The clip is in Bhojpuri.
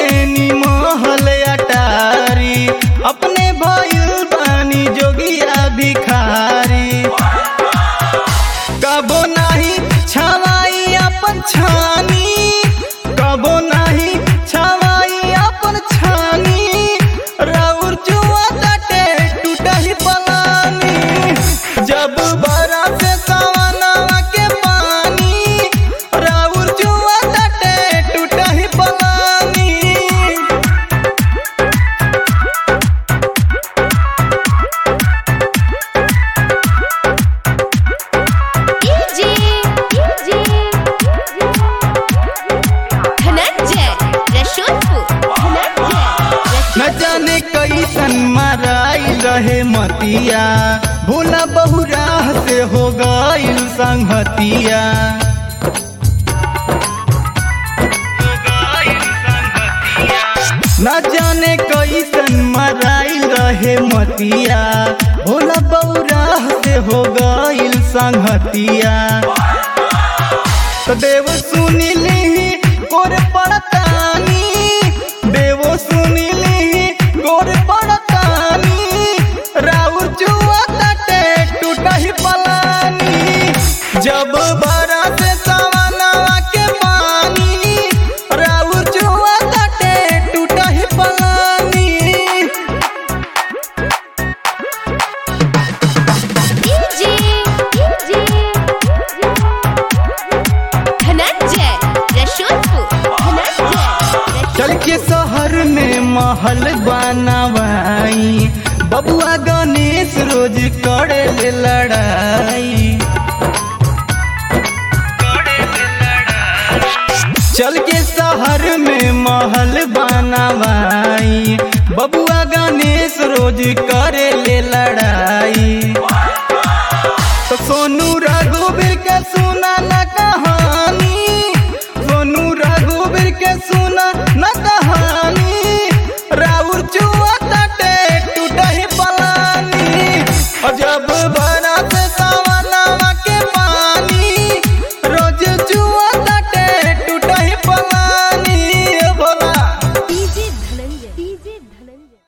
देनी महल अटारी अपने भइल बानी जोगिया भिखारी कबो नाही छवाई अपन छानी कबो नाही छवाई अपन छानी राउर जुआ तटे टूटही पलानी जब बरस सवनवा के पानी राउर जुआ तटे टूटही पलानी डीजे डीजे धनंजय रसूलपुर धनंजय न जाने कैसन मराई रहे मतिया भूला बहुराह से हो गईल संगतिया न जाने कैसन मराई रहे मतिया भोला बहुराह से हो गईल संगतिया तो देव सुनिली गोर पड़तानी देव सुनिली गोर पड़तानी राउर जुआ तटे टूटही पलानी जब बरस सवनवा के पानी राउर जुआ तटे टूटही पलानी डीजे डीजे धनंजय रसूलपुर धनंजय चल के शहर में महल बनवाई बबुआ गणेश रोज करे ले लड़ाई चल के शहर में महल बनवाई बबुआ गणेश रोज करे ले लड़ाई तो सोनू रघुवीर के सुना न कहानी सोनू रघुवीर के सुना न कहानी राउर चुआ तटे टूटही पलानी और जब बरस सवनवा के पानी रोज चुआ तटे टूटही पलानी ए भोला डीजे धनंजय डीजे धनंजय